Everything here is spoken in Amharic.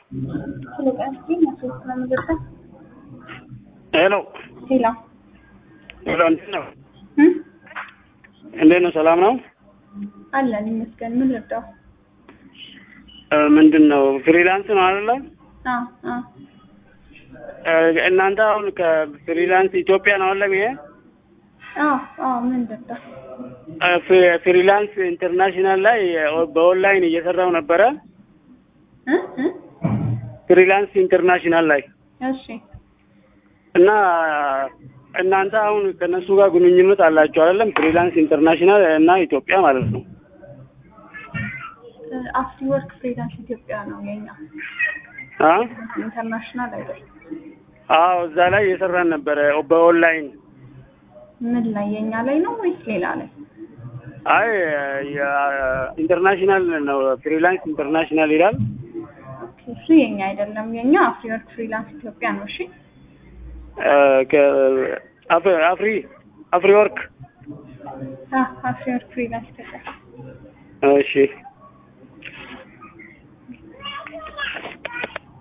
ሄሎ ሄሎ ሄሎ፣ እንዴት ነው? እንዴት ነው? ሰላም ነው? አለን ይመስገን። ምን ልርዳው? እ ምንድን ነው ፍሪላንስ ነው አይደለ? አዎ አዎ እ እናንተ አሁን ከፍሪላንስ ኢትዮጵያ ነው አይደለም? ይሄ አዎ አዎ ምን ልርዳው? እ ፍሪ- ፍሪላንስ ኢንተርናሽናል ላይ በኦንላይን እየሰራው ነበረ። እ እ ፍሪላንስ ኢንተርናሽናል ላይ እሺ እና እናንተ አሁን ከነሱ ጋር ግንኙነት አላችሁ አይደለም? ፍሪላንስ ኢንተርናሽናል እና ኢትዮጵያ ማለት ነው። አፍሪ ወርክ ፍሪላንስ ኢትዮጵያ ነው የኛ አ ኢንተርናሽናል አይደለም። አዎ እዛ ላይ እየሰራን ነበረ በኦንላይን። ምን ላይ የኛ ላይ ነው ወይስ ሌላ ላይ? አይ ኢንተርናሽናል ነው ፍሪላንስ ኢንተርናሽናል ይላል። ኦኬ እሱ የኛ አይደለም። የኛ አፍሪ ወርክ ፍሪላንስ ኢትዮጵያ ነው። እሺ እ ከ- አፍ- አፍሪ አፍሪ ወርክ አ አፍሪ ወርክ ፍሪላንስ ኢትዮጵያ እሺ